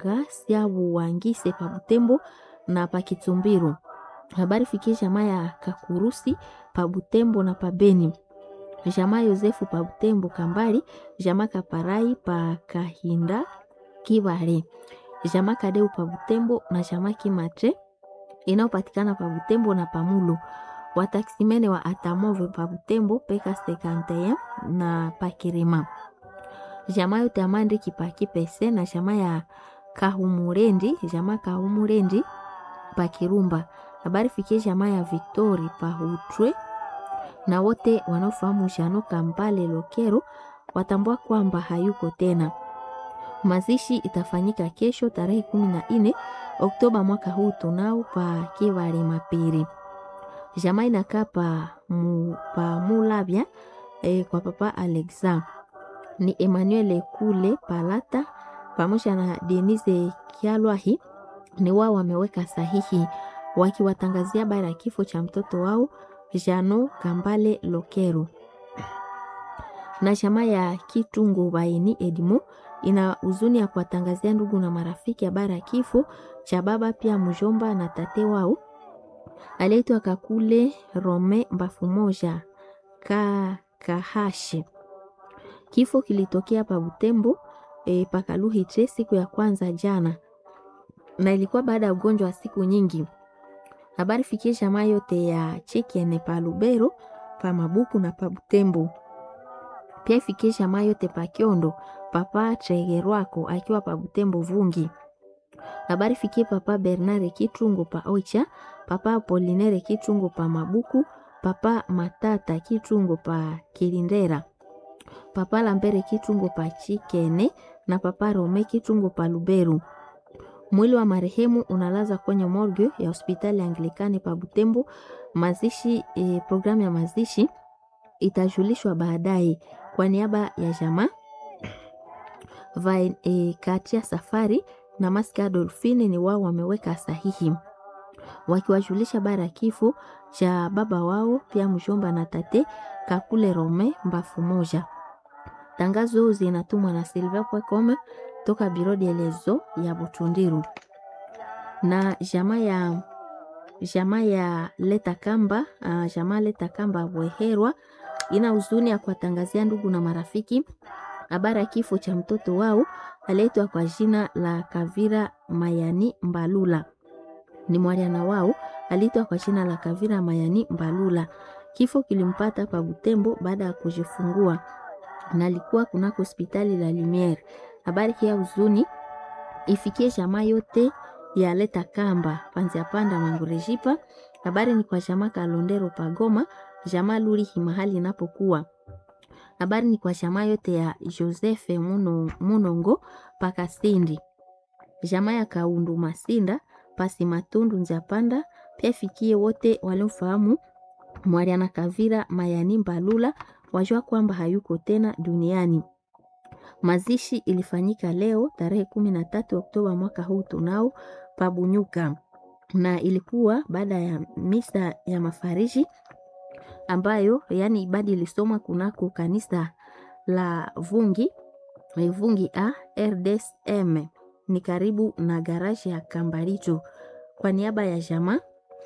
Kamunga sia Buwangise pa Butembo na pa Kitumbiro. Habari fikie jamaa ya Kakurusi pa Butembo na pa Beni. Jamaa Yosefu pa Butembo Kambali, jamaa Kaparai pa Kahinda Kibare. Jamaa Kadeu pa Butembo na jamaa Kimatre inayopatikana pa Butembo na Pamulo. Wataksimene wa Atamove pa Butembo peka 51 na pa Kirima. Jamaa yote amande kipaki pese na jamaa ya Kahumurendi, jamaa Kahumurendi pa Kirumba. Habari fikie jamaa ya Victori pa Hutwe na wote wanaofahamu Jano Kambale Lokero watambua kwamba hayuko tena. Mazishi itafanyika kesho tarehe kumi na nne Oktoba mwaka huu tunao pa Kivale Mapiri. Jamaa inakaa pa, mu, pa Mulabya e, kwa papa Alexa ni Emmanuel Kule Palata pamoja na Denise Kialwahi ni wao wameweka sahihi wakiwatangazia habari ya kifo cha mtoto wao Jano Kambale Lokero. Na jamaa ya Kitungu Baini Edimo ina huzuni ya kuwatangazia ndugu na marafiki habari ya kifo cha baba pia mjomba na tate wao aliyeitwa Kakule Rome Mbafu moja ka Kahashe. Kifo kilitokea pa Butembo e, pakaluhitre siku ya kwanza jana, na ilikuwa baada ya ugonjwa wa siku nyingi. Habari fikie jamaa yote ya Chekene pa Lubero pa Mabuku na pa Butembo. Pia ifikie jamaa yote pa Kiondo papa Tregerwako akiwa pa Butembo Vungi. Habari fikie papa Bernard Kitungo pa Oicha, papa Apolinere Kitungo pa Mabuku, papa Matata Kitungo pa Kilindera, papa Lambere Kitungo pa Chikene na papa Rome Kitungo pa Luberu. Mwili wa marehemu unalaza kwenye morgue ya hospitali Anglikani pa Butembo. Mazishi e, programu ya mazishi itajulishwa baadaye. Kwa niaba ya jamaa Vain, e, Katia Safari na Maska Dolfine ni wao wameweka sahihi wakiwajulisha bara ya kifo cha baba wao pia mjomba na tate Kakule Rome Mbafu moja. Tangazo zinatumwa na Silvia Pwekome toka biro de lezo ya Butundiru na jamaa ya jamaa ya Leta Kamba uh, jamaa Leta Kamba Bweherwa ina huzuni ya kuwatangazia ndugu na marafiki habari ya kifo cha mtoto wao aliyeitwa kwa jina la Kavira Mayani Mbalula. Ni mwana wao aliitwa kwa jina la Kavira Mayani Mbalula. Kifo kilimpata pa Butembo baada ya kujifungua na alikuwa kunako hospitali la Lumiere. Habari hii ya huzuni ifikie jamaa yote ya Leta Kamba panzia panda Mangurejipa. Habari ni kwa jamaa Kalondero Pagoma, jamaa Lurihi mahali inapokuwa habari ni kwa jamaa yote ya Joseph Muno, Munongo Pakasindi, jamaa ya Kaundu Masinda pasi Matundu Nzapanda. Pia fikie wote waliofahamu Mwariana Kavira Mayani Mbalula wajua kwamba hayuko tena duniani. Mazishi ilifanyika leo tarehe kumi na tatu Oktoba mwaka huu tunao Pabunyuka, na ilikuwa baada ya misa ya mafariji ambayo yani ibada ilisomwa kunako kanisa la Vungi Vungi a RDSM ni karibu na garaji ya Kambaricho. Kwa niaba ya jamaa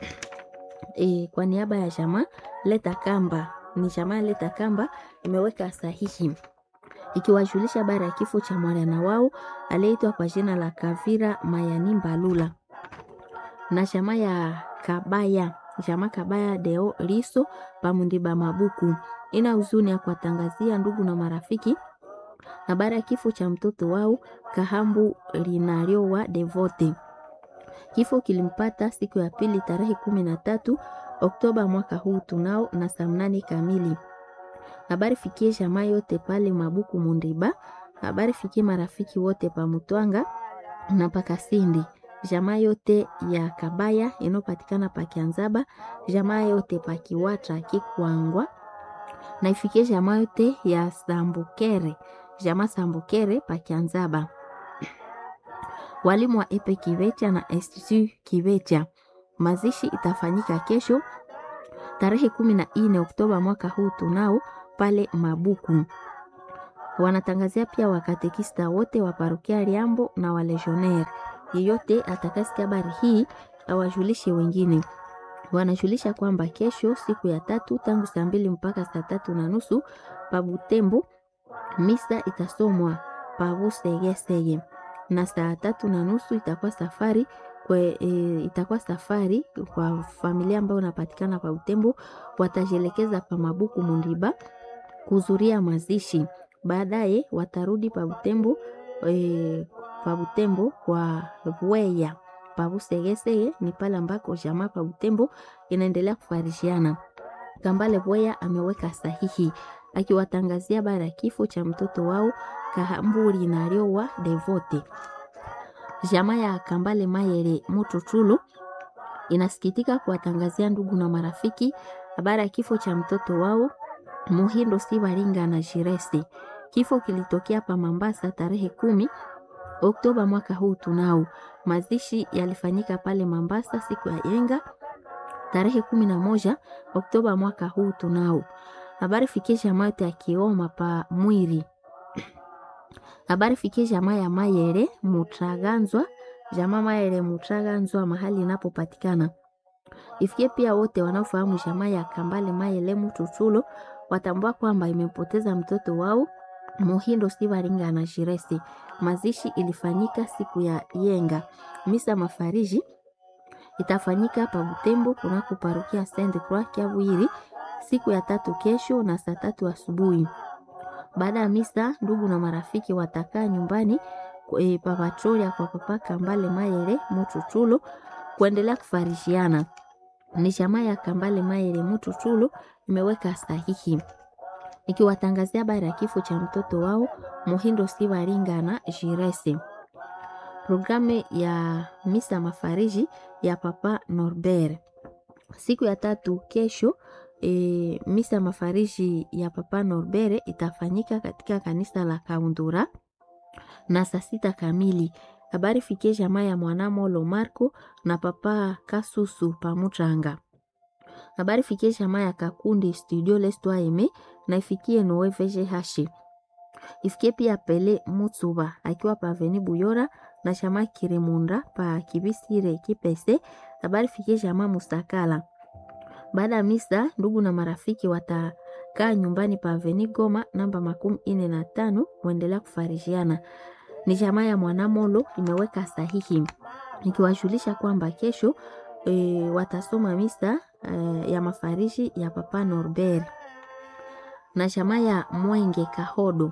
e, kwa niaba ya jamaa Leta Kamba ni jamaa Leta Kamba imeweka sahihi ikiwajulisha habari ya kifo cha mwana wao aliyeitwa kwa jina la Kavira Mayani Mbalula na jamaa ya Kabaya jamaa Kabaya Deo Liso Pamundiba Mabuku ina huzuni ya kuwatangazia ndugu na marafiki habari ya kifo cha mtoto wao Kahambu Linariowa Devote. Kifo kilimpata siku ya pili tarehe kumi na tatu Oktoba mwaka huu tunao na saa mnane kamili. Habari fikie jamaa yote pale Mabuku Mundiba. Habari fikie marafiki wote pa Mutwanga na Pakasindi jamaa yote ya Kabaya inayopatikana pa Kianzaba, jamaa yote pa Kiwatra Kikwangwa, na ifikie jamaa yote ya Sambukere, jamaa Sambukere pa Kianzaba. Walimu wa Epe Kivecha na Institut Kivecha. Mazishi itafanyika kesho tarehe kumi na nne Oktoba mwaka huu tunao pale Mabuku. Wanatangazia pia wakatekista wote wa parokia Liambo na walegionnaire. Yeyote atakasikia habari hii awajulishe wengine. Wanajulisha kwamba kesho siku ya tatu tangu saa mbili mpaka saa tatu na nusu pa Butembo misa itasomwa pa Busegesege na saa tatu na nusu itakuwa safari kwe, e, itakuwa safari kwa familia ambayo unapatikana pa Butembo, watajielekeza pa Mabuku Mundiba kuzuria mazishi. Baadaye watarudi pa Butembo e, pa Butembo kwa Bweya pa Busegesege ni pale ambako jamaa pa Butembo inaendelea kufarishiana. Kambale Bweya ameweka sahihi akiwatangazia bara ya kifo cha mtoto wao Kahamburi na Riowa Devote. Jamaa ya Kambale Mayere Mututulu inasikitika kuwatangazia ndugu na marafiki habari ya kifo cha mtoto wao Muhindo Sibaringa na Jiresi. Kifo kilitokea pa Mambasa tarehe kumi Oktoba mwaka huu. Tunao mazishi yalifanyika pale Mambasa siku ya yenga tarehe kumi na moja Oktoba mwaka huu. Tunao habari fikie jamaa yote ya Kioma pa Mwiri habari fikie jamaa ya Mayere Mutaganzwa, jamaa Mayere Mutaganzwa mahali inapopatikana. Ifikie pia wote wanaofahamu jamaa ya Kambale Mayele Mututulo watambua kwamba imepoteza mtoto wao Muhindo Sibaringa na Shiresi. Mazishi ilifanyika siku ya yenga. Misa mafariji itafanyika pa Butembo kunako parokia Saint Croix Kiabwiri siku ya tatu kesho na saa tatu asubuhi. Baada ya misa, ndugu na marafiki watakaa nyumbani e, pa patrolia kwa papa Kambale Mayere Mututulo kuendelea kufarishiana. Ni jamaa ya Kambale Mayere Mututulo imeweka sahihi ikiwatangazia habari ya kifo cha mtoto wao Muhindo Sibaringa na Jirese. Programu ya misa mafariji ya papa Norbert siku ya tatu kesho. E, misa mafariji ya papa Norbere itafanyika katika kanisa la Kaundura na saa sita kamili. Habari fikie jamaa ya mwanamolo Marco na papa Kasusu Pamutranga. Habari fikie jamaa ya Kakundi studio Lestwaime na ifikie Noe VGH. Ifikie pia Pele Mutsuba akiwa pa Veni Buyora na jamaa Kiremunda pa Kibisire Kipese. Habari fikie jamaa Mustakala. Baada ya misa, ndugu na marafiki watakaa nyumbani pa Aveni Goma namba makumi ine na tano kuendelea kufarishiana. Ni jamaa ya Mwanamolo imeweka sahihi ikiwajulisha kwamba kesho e, watasoma misa e, ya mafarishi ya papa Norbert na jamaa ya Mwenge Kahodo.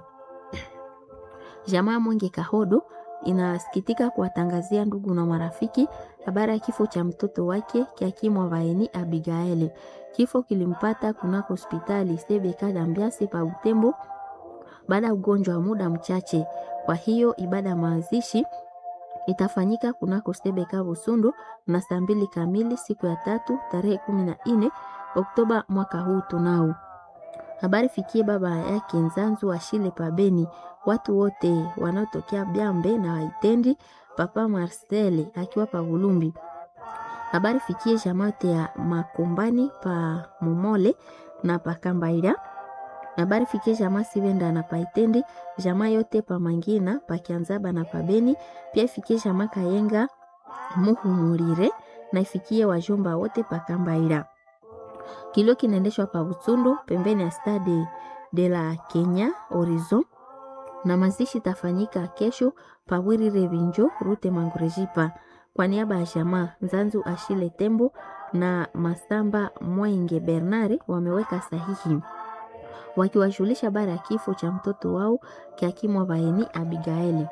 Jamaa ya Mwenge Kahodo inasikitika kuwatangazia ndugu na marafiki habari ya kifo cha mtoto wake Kiakimwa Vaeni Abigaeli. Kifo kilimpata kunako hospitali Sebeka Dambiasi pa Butembo baada ya ugonjwa wa muda mchache. Kwa hiyo ibada ya mazishi itafanyika kunako Sebeka Busundu na saa mbili kamili siku ya tatu tarehe kumi na nne Oktoba mwaka huu. Tunao habari fikie baba yake Nzanzu Ashile Pabeni, watu wote wanaotokea Byambe na Waitendi, papa Marcel akiwa pa Bulumbi. Habari fikie jamate ya Makombani pa Momole na pa Kambaira. Habari fikie jamaa Sivenda na pa Itendi, jamaa yote pa Mangina pa Kianzaba na pa Beni. Pia ifikie jamaa Kayenga Muhumurire na ifikie wajomba wote pa Kambaira. Kilio kinaendeshwa pa Butsundo pembeni ya stade de la Kenya Horizon, na mazishi tafanyika kesho pa Wirire Vinjo rute Mangurejipa. Kwa niaba ya jamaa Nzanzu Ashile Tembo na Masamba Mwenge Bernard wameweka sahihi wakiwajulisha bara ya kifo cha mtoto wao Kiakimwa Vaeni Abigaeli.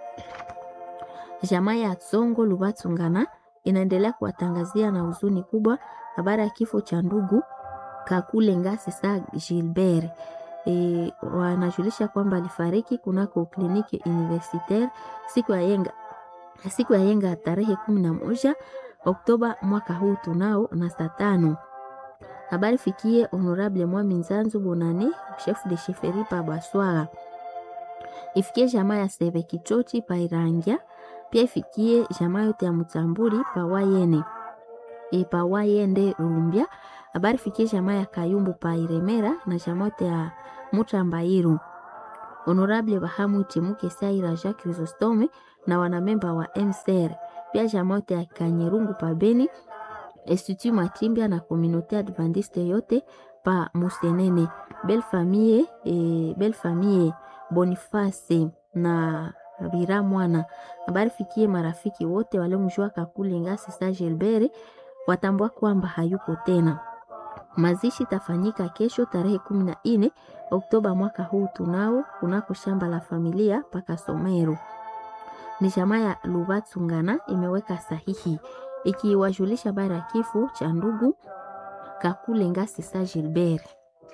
Jamaa ya Tsongo Lubatsungana inaendelea kuwatangazia na huzuni kubwa habari ya kifo cha ndugu Kakule Ngase sa Gilbert. E, wanajulisha kwamba alifariki kunako kliniki universitaire siku ya yenga siku ya yenga tarehe kumi na moja Oktoba mwaka huu tunao na saa tano. Habari fikie Honorable Mwami Nzanzu Bonane chef de chefferie pa Baswara, ifikie jamaa ya Sebe Kichochi pa Irangia, pia ifikie jamaa yote ya Mutamburi pa Wayene e pa Wayende Rumbia. Habari fikie jamaa ya Kayumbu pa Iremera na jamaa yote ya Mutambairu Honorable Bahamu Timuke Saira Jacques Chrysostome na wanamemba wa MCR pia jamaa yote ya Kanyerungu pa Beni, Institut Matimbia na Communauté Adventiste yote pa Musenene, Belle Famille e, Belle Famille Boniface na Bira Mwana. Habari fikie marafiki wote waliomjua Kakule Ngasi sa Gilbert watambua kwamba hayuko tena. Mazishi tafanyika kesho tarehe kumi na nne Oktoba mwaka huu tunao kunako shamba la familia paka Somero. Ni jamaa ya Lubatsungana imeweka sahihi ikiwajulisha habari ya kifo cha ndugu Kakule Ngasi sa Gilbert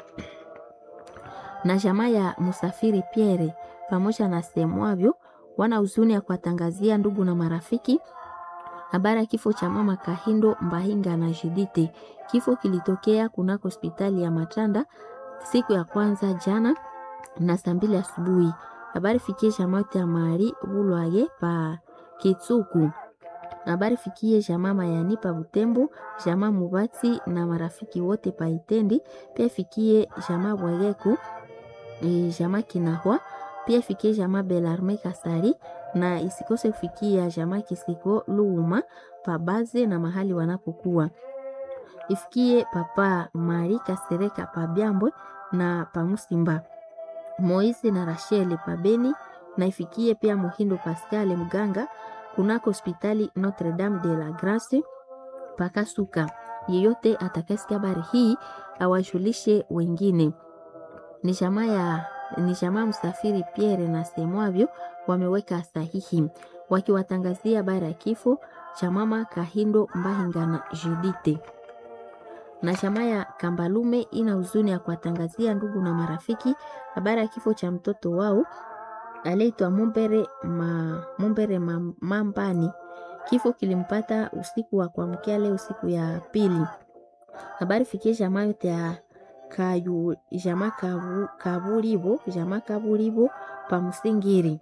na jamaa ya Musafiri Pierre pamoja na semwavyo wana huzuni ya kuwatangazia ndugu na marafiki habari ya kifo cha mama Kahindo Mbahinga na Jidite. Kifo kilitokea kunako hospitali ya Matanda siku ya kwanza jana na saa mbili asubuhi. Habari fikie jamaa yote ya Mari Bulwaye pa Kitsuku. Habari fikie jamaa Mayani pa Butembo, jamaa Mubati na marafiki wote pa Itendi, pia fikie jamaa Bwayeku, e, jamaa Kinahwa, pia fikie jamaa Belarme Kasari na isikose kufikia jamaa Kisiko Luuma pabaze na mahali wanapokuwa. Ifikie papa Mari Kasereka pa Byambwe na pa Musimba. Moise na Rachel pa Beni na ifikie pia Muhindo Pascal mganga kunako hospitali Notre Dame de la Grace pakasuka. Yeyote atakayesikia habari hii awajulishe wengine. Ni jamaa ya ni jamaa msafiri Pierre na semwavyo wameweka sahihi wakiwatangazia habari ya kifo cha mama Kahindo Mbahinga na Judite. Na jamaa ya Kambalume ina huzuni ya kuwatangazia ndugu na marafiki habari ya kifo cha mtoto wao aliyeitwa Mumbere, ma, Mumbere ma, Mambani. Kifo kilimpata usiku wa kuamkia leo siku ya pili. Habari fikie jamaa yote ya kayu jamaa kabu, kaburibo jamaa kaburibo pa Musingiri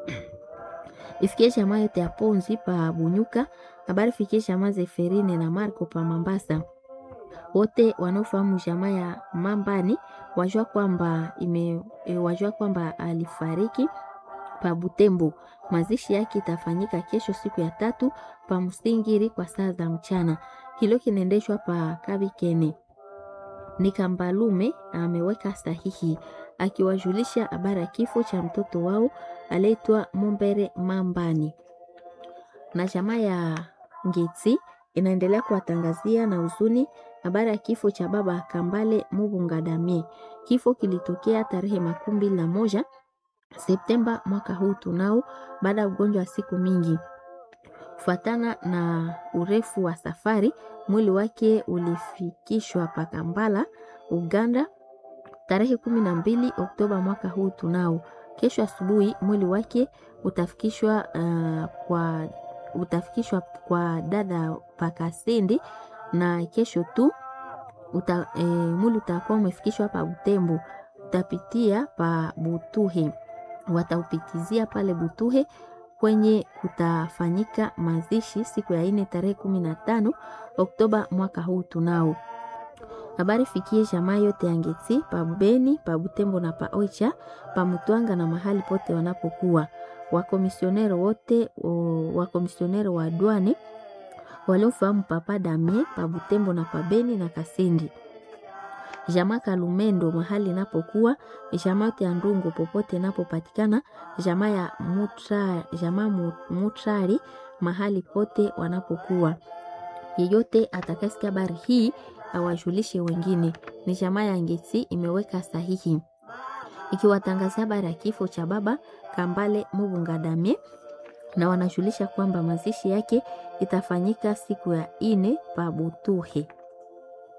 ifikie jamaa yote ya Ponzi pa Bunyuka. Habari fikie jamaa Zeferine na Marco pa Mambasa. Wote wanaofahamu jamaa ya Mambani wajua kwamba ime e, wajua kwamba alifariki pa Butembo. Mazishi yake itafanyika kesho siku ya tatu pa Musingiri kwa saa za mchana. Kilo kinaendeshwa pa Kabikene. Ni Kambalume ameweka sahihi akiwajulisha habari ya kifo cha mtoto wao aliyeitwa Mumbere Mambani. Na jamaa ya Ngitsi inaendelea kuwatangazia na huzuni habari ya kifo cha baba Kambale Mubungadamie. Kifo kilitokea tarehe makumi mbili na moja Septemba mwaka huu tunao, baada ya ugonjwa wa siku mingi. Kufuatana na urefu wa safari, mwili wake ulifikishwa Pakambala, Uganda tarehe kumi na mbili Oktoba mwaka huu tunao. Kesho asubuhi mwili wake utafikishwa uh, kwa utafikishwa kwa dada Pakasindi na kesho tu uta, e, mwili utakuwa umefikishwa pa Butembo, utapitia pa Butuhe, wataupitizia pale Butuhe kwenye kutafanyika mazishi siku ya ine tarehe kumi na tano Oktoba mwaka huu tunao. Habari fikie jamaa yote ya Ngeti pa Beni pa Butembo na pa Oicha pa Mutwanga na mahali pote wanapokuwa wakomisionero wote wakomisionero wa dwane waliofahamu papa Damie pa Butembo na pa Beni na Kasindi jamaa Kalumendo mahali napokuwa jamaa yote ya Ndungu popote napopatikana jamaa ya mutra, jamaa Mutrari mahali pote wanapokuwa. Yeyote atakasikia habari hii awajulishe wengine. Ni jamaa ya Ngeti imeweka sahihi ikiwatangazia habari ya kifo cha baba Kambale Mubungadamie na wanajulisha kwamba mazishi yake itafanyika siku ya ine pa Butuhe.